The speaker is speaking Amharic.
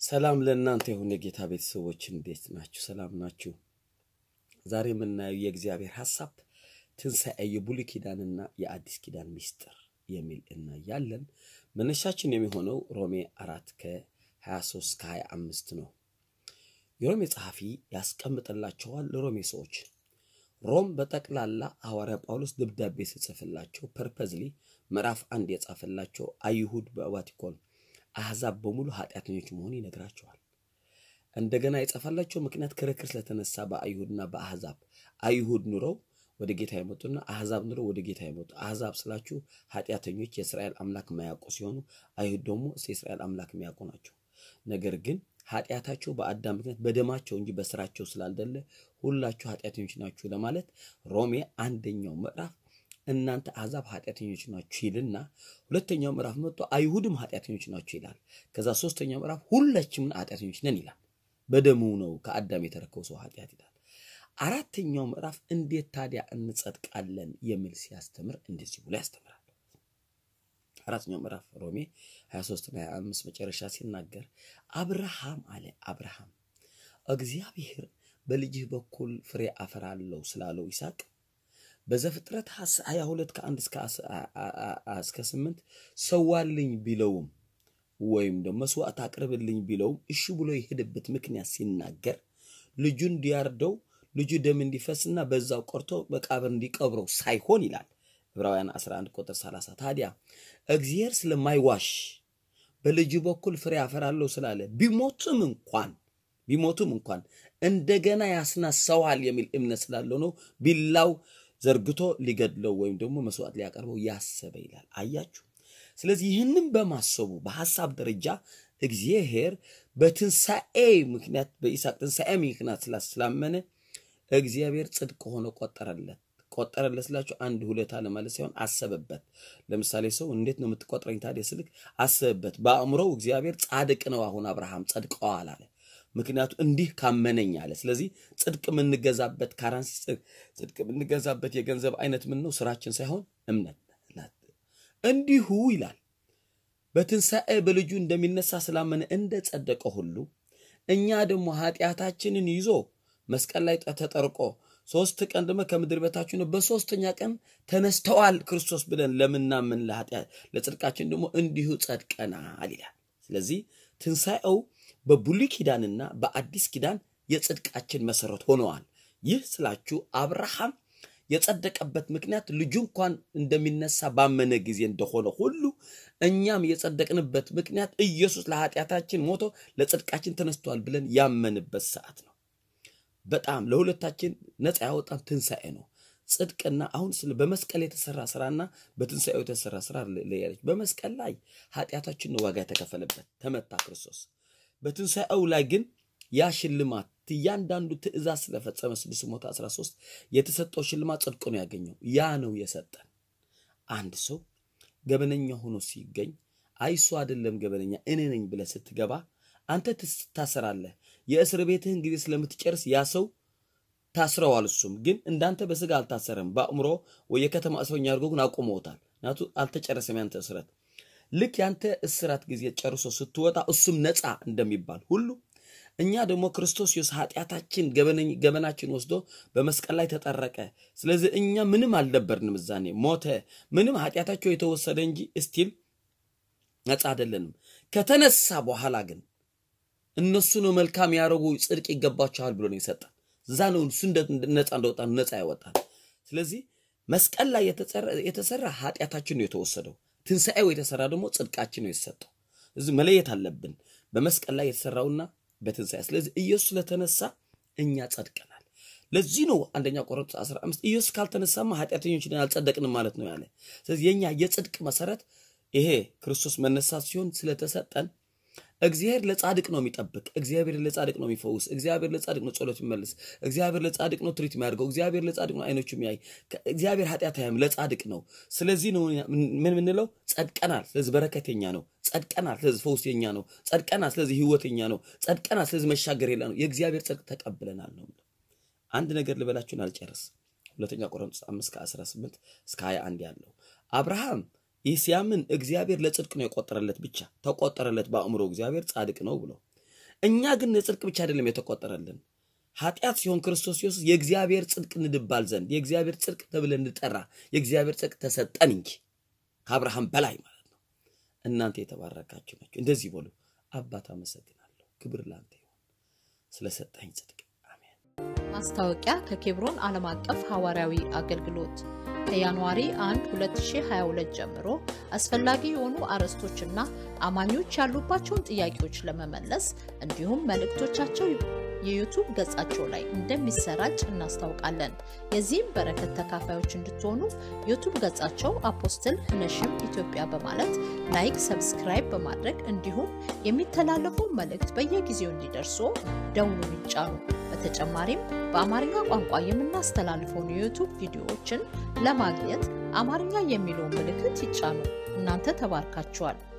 ሰላም ለእናንተ የሆነ የጌታ ቤተሰቦች እንዴት ናችሁ? ሰላም ናችሁ? ዛሬ የምናየው የእግዚአብሔር ሐሳብ ትንሣኤ የብሉይ ኪዳንና የአዲስ ኪዳን ሚስጥር የሚል እናያለን። መነሻችን የሚሆነው ሮሜ አራት ከ23 ከ25 ነው። የሮሜ ጸሐፊ ያስቀምጥላቸዋል ለሮሜ ሰዎች ሮም በጠቅላላ ሐዋርያ ጳውሎስ ደብዳቤ ስጽፍላቸው ፐርፐዝሊ ምዕራፍ አንድ የጻፈላቸው አይሁድ በቫቲኮን አሕዛብ በሙሉ ኃጢአተኞች መሆኑ ይነግራቸዋል። እንደገና የጻፈላቸው ምክንያት ክርክር ስለተነሳ በአይሁድና በአሕዛብ አይሁድ ኑረው ወደ ጌታ የመጡና አሕዛብ ኑረው ወደ ጌታ የመጡ አሕዛብ ስላችሁ ኃጢአተኞች የእስራኤል አምላክ የማያውቁ ሲሆኑ አይሁድ ደግሞ የእስራኤል አምላክ የሚያውቁ ናቸው። ነገር ግን ኃጢአታቸው በአዳም ምክንያት በደማቸው እንጂ በስራቸው ስላልደለ ሁላችሁ ኃጢአተኞች ናችሁ ለማለት ሮሜ አንደኛው ምዕራፍ እናንተ አሕዛብ ኃጢአተኞች ናችሁ ይልና ሁለተኛው ምዕራፍ መጥቶ አይሁድም ኃጢአተኞች ናችሁ ይላል። ከዛ ሶስተኛው ምዕራፍ ሁላችንም ኃጢአተኞች ነን ይላል። በደሙ ነው ከአዳም የተረከው ሰው ኃጢአት ይላል። አራተኛው ምዕራፍ እንዴት ታዲያ እንጸድቃለን የሚል ሲያስተምር እንደዚህ ብሎ ያስተምራል። አራተኛው ምዕራፍ ሮሜ 23 እና 25 መጨረሻ ሲናገር አብርሃም አለ አብርሃም እግዚአብሔር በልጅህ በኩል ፍሬ አፈራለሁ ስላለው ይስሐቅ በዘፍጥረት 22 ከአንድ እስከ ስምንት ሰዋልኝ ቢለውም ወይም ደግሞ መስዋዕት አቅርብልኝ ቢለውም እሺ ብሎ የሄደበት ምክንያት ሲናገር ልጁ እንዲያርደው ልጁ ደም እንዲፈስና በዛው ቆርቶ መቃብር እንዲቀብረው ሳይሆን ይላል ዕብራውያን 11 ቁጥር 30 ታዲያ እግዚአብሔር ስለማይዋሽ በልጁ በኩል ፍሬ አፈራለሁ ስላለ ቢሞትም እንኳን ቢሞትም እንኳን እንደገና ያስነሳዋል የሚል እምነት ስላለው ነው ቢላው ዘርግቶ ሊገድለው ወይም ደግሞ መስዋዕት ሊያቀርበው ያሰበ ይላል። አያችሁ። ስለዚህ ይህንን በማሰቡ በሐሳብ ደረጃ እግዚአብሔር በትንሣኤ ምክንያት በይስሐቅ ትንሣኤ ምክንያት ስላመነ እግዚአብሔር ጽድቅ ሆኖ ቆጠረለት። ቆጠረለት ስላችሁ አንድ ሁለታ ለማለት ሳይሆን አሰበበት። ለምሳሌ ሰው እንዴት ነው የምትቆጥረኝ ታዲያ ስልክ አሰበበት። በአእምሮው እግዚአብሔር ጻድቅ ነው አሁን አብርሃም ጸድቀዋል አለ። ምክንያቱ እንዲህ ካመነኝ አለ። ስለዚህ ጽድቅ የምንገዛበት ካራንሲ ጽድቅ የምንገዛበት የገንዘብ አይነት ምን ነው? ስራችን ሳይሆን እምነት። እንዲሁ ይላል በትንሣኤ በልጁ እንደሚነሳ ስላመነ እንደ ጸደቀ ሁሉ እኛ ደግሞ ኃጢአታችንን ይዞ መስቀል ላይ ተጠርቆ ሶስት ቀን ደግሞ ከምድር በታች ነው በሶስተኛ ቀን ተነስተዋል ክርስቶስ ብለን ለምናምን ለጽድቃችን ደግሞ እንዲሁ ጸድቀናል ይላል። ስለዚህ ትንሣኤው በብሉይ ኪዳንና በአዲስ ኪዳን የጽድቃችን መሰረት ሆነዋል። ይህ ስላችሁ አብርሃም የጸደቀበት ምክንያት ልጁ እንኳን እንደሚነሳ ባመነ ጊዜ እንደሆነ ሁሉ እኛም የጸደቅንበት ምክንያት ኢየሱስ ለኃጢአታችን ሞቶ ለጽድቃችን ተነስተዋል ብለን ያመንበት ሰዓት ነው። በጣም ለሁለታችን ነፃ ያወጣን ትንሣኤ ነው። ጽድቅና አሁን ስለ በመስቀል የተሰራ ስራና በትንሣኤው የተሰራ ስራ ለያለች። በመስቀል ላይ ኃጢአታችን ነው ዋጋ የተከፈለበት ተመታ ክርስቶስ። በትንሣኤው ላይ ግን ያ ሽልማት እያንዳንዱ ትእዛዝ ስለፈጸመ 613 የተሰጠው ሽልማት ጽድቅ ነው ያገኘው። ያ ነው የሰጠን። አንድ ሰው ገበነኛ ሆኖ ሲገኝ አይሱ አይደለም ገበነኛ እኔ ነኝ ብለህ ስትገባ አንተ ትታሰራለህ። የእስር ቤትህን ጊዜ ስለምትጨርስ ያ ሰው ታስረዋል። እሱም ግን እንዳንተ በስጋ አልታሰረም። በአእምሮ ወይ የከተማ እስረኛ አድርጎ ግን አቁመውታል። ናቱ አልተጨረሰም ያንተ እስረት። ልክ ያንተ እስራት ጊዜ ጨርሶ ስትወጣ እሱም ነፃ እንደሚባል ሁሉ እኛ ደግሞ ክርስቶስ ኢየሱስ ኃጢአታችን ገበናችን ወስዶ በመስቀል ላይ ተጠረቀ። ስለዚህ እኛ ምንም አልነበርንም፣ እዛኔ ሞተ። ምንም ኃጢአታቸው የተወሰደ እንጂ እስቲል ነፃ አይደለንም። ከተነሳ በኋላ ግን እነሱ ነው መልካም ያደረጉ ጽድቅ ይገባቸዋል ብሎ ነው የሰጠን። እዛ ነው እሱ ነፃ እንደወጣ ነፃ ያወጣል። ስለዚህ መስቀል ላይ የተሰራ ኃጢአታችን ነው የተወሰደው። ትንሣኤው የተሰራ ደግሞ ጽድቃችን ነው የተሰጠው። እዚህ መለየት አለብን በመስቀል ላይ የተሰራውና በትንሣኤ። ስለዚህ ኢየሱስ ስለተነሳ እኛ ጸድቀናል። ለዚህ ነው አንደኛ ቆሮንቶስ 15 ኢየሱስ ካልተነሳማ ኃጢአተኞች አልጸደቅንም ማለት ነው ያለ። ስለዚህ የኛ የጽድቅ መሰረት ይሄ ክርስቶስ መነሳት ሲሆን ስለተሰጠን እግዚአብሔር ለጻድቅ ነው የሚጠብቅ። እግዚአብሔር ለጻድቅ ነው የሚፈውስ። እግዚአብሔር ለጻድቅ ነው ጸሎት የሚመልስ። እግዚአብሔር ለጻድቅ ነው ትሪት የሚያደርገው። እግዚአብሔር ለጻድቅ ነው አይኖቹ የሚያይ። እግዚአብሔር ኃጢአት አያይም፣ ለጻድቅ ነው። ስለዚህ ነው ምን ምንለው ጸድቀናል። ስለዚህ በረከት የኛ ነው። ጸድቀናል። ስለዚህ ፈውስ የኛ ነው። ጸድቀናል። ስለዚህ ህይወት የኛ ነው። ጸድቀናል። ስለዚህ መሻገር የላ ነው። የእግዚአብሔር ጽድቅ ተቀብለናል ነው። አንድ ነገር ልበላችሁን አልጨርስ። ሁለተኛ ቆሮንቶስ 5 ከ18 እስከ 21 ያለው አብርሃም ይህ ሲያምን እግዚአብሔር ለጽድቅ ነው የቆጠረለት ብቻ ተቆጠረለት በአእምሮ እግዚአብሔር ጻድቅ ነው ብሎ እኛ ግን ጽድቅ ብቻ አይደለም የተቆጠረልን ኃጢአት ሲሆን ክርስቶስ ኢየሱስ የእግዚአብሔር ጽድቅ እንድባል ዘንድ የእግዚአብሔር ጽድቅ ተብለን እንጠራ የእግዚአብሔር ጽድቅ ተሰጠን እንጂ ከአብርሃም በላይ ማለት ነው። እናንተ የተባረካችሁ ናቸው። እንደዚህ በሉ፣ አባት አመሰግናለሁ፣ ክብር ላንተ ይሁን ስለሰጠኝ ጽድቅ አሜን። ማስታወቂያ ከኬብሮን ዓለም አቀፍ ሐዋርያዊ አገልግሎት ከጃንዋሪ 1 2022 ጀምሮ አስፈላጊ የሆኑ አርዕስቶችና አማኞች ያሉባቸውን ጥያቄዎች ለመመለስ እንዲሁም መልእክቶቻቸው የዩቱብ ገጻቸው ላይ እንደሚሰራጭ እናስታውቃለን። የዚህም በረከት ተካፋዮች እንድትሆኑ ዩቱብ ገጻቸው አፖስትል ህነሽም ኢትዮጵያ በማለት ላይክ፣ ሰብስክራይብ በማድረግ እንዲሁም የሚተላለፉ መልእክት በየጊዜው እንዲደርሱ ደውሉን ይጫኑ። በተጨማሪም በአማርኛ ቋንቋ የምናስተላልፈውን የዩቱብ ቪዲዮዎችን ለማግኘት አማርኛ የሚለውን ምልክት ይጫኑ። እናንተ ተባርካችኋል።